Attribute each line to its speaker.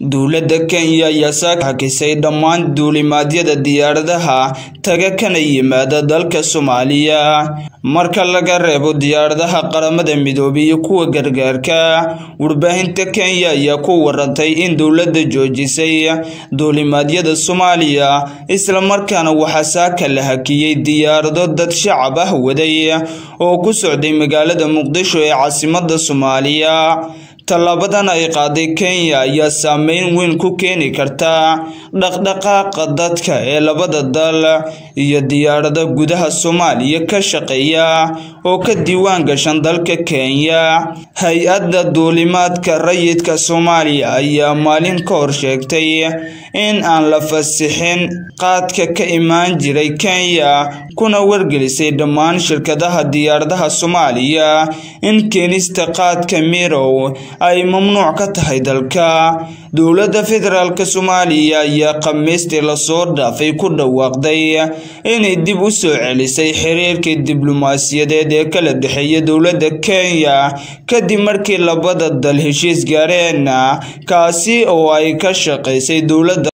Speaker 1: dowladda kenya ayaa saaka hakisay dhammaan duulimaadyada diyaaradaha taga kana yimaada dalka soomaaliya marka laga reebo diyaaradaha qaramada midoobay iyo kuwa gargaarka warbaahinta kenya ayaa ku warantay in dowladda joojisay duulimaadyada soomaaliya islamarkaana waxaa saaka la hakiyey diyaarado dad shacab ah waday oo ku socday magaalada muqdisho ee caasimada soomaaliya tallaabadan ay qaaday kenya ayaa saameyn weyn ku keeni karta dhaqdhaqaaqa dadka ee labada dal iyo diyaarada gudaha soomaaliya ka shaqeeya oo ka diiwaan gashan dalka kenya hay-adda duulimaadka rayidka soomaaliya ayaa maalin ka hor sheegtay in aan la fasixin qaadka ka imaan jiray kenya kuna wargelisay dhammaan shirkadaha diyaaradaha soomaaliya in keenista qaadka mirow ay mamnuuc ka tahay dalka dowladda federaalk soomaaliya ayaa khamiistii lasoo dhaafay ku dhawaaqday inay dib u soo celisay xiriirkii diblomaasiyadeed ee kala dhexeeya dowladda kenya kadib markii labada dal heshiis gaareen kaasi oo ay ka shaqaysay dowladda